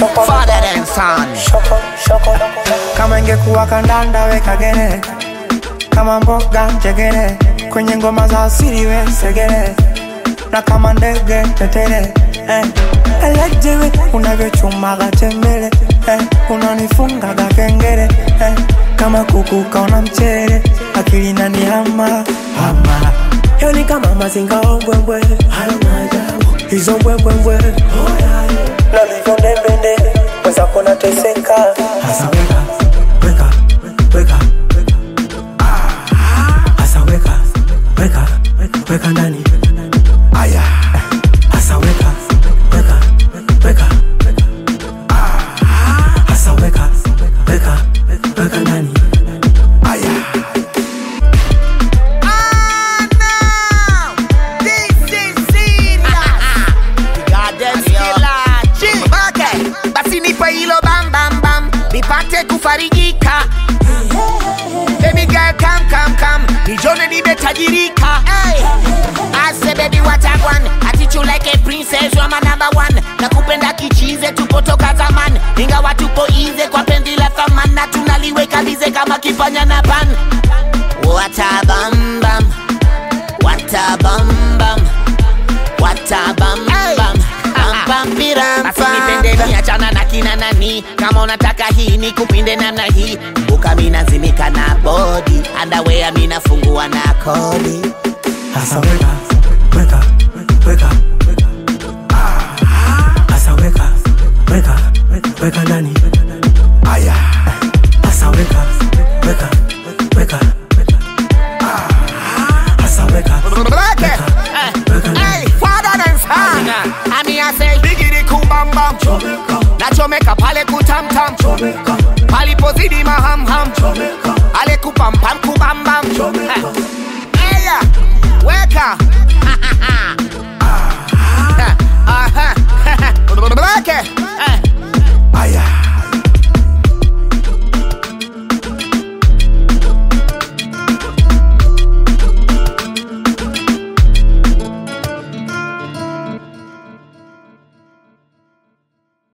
father than son. kama ingekuwa kandanda weka gere kama mboga njegere kwenye ngoma za asili we segere na kama ndege tetere eh. elejewe unavyochumaga tembele eh. unanifungaga kengere eh. kama kuku kaona mchere akili nani hama hama yo ni kama mazinga ombwembwe hayo maajabu hizo mbwembwembwe nalivyondembende mwenzako nateseka hasa weka weka weka hasa weka weka weka ndani aya hasa weka weka weka hasa weka weka weka ndani aya Ah, no. This is serious. Goddamn killer. Chill. Okay. Basi nipe hilo bam bam bam nipate kufarijika Baby girl come come come nijone nimetajirika hey. I say baby what I want I treat you like a princess you are my number one nakupenda kichize tupotoka zaman ingawa tupo ize kwa pendi la thaman na tunaliweka lize kama kifanya na pan What a bam bam What a bam bam What a bam bam Bam bam biram Basi nipende ni achana na kina nani Kama unataka hii ni kupinde namna hii Buka mina zimika na body Underwear mina fungua na kodi hasa weka weka weka hasa weka weka weka ndani aya hasa weka weka weka hasa weka Hey, father and son Ami I say Bigidi kubambam Nachomeka pale kutamtam Palipozidi mahamham Ale kupampam kubambam Eya Weka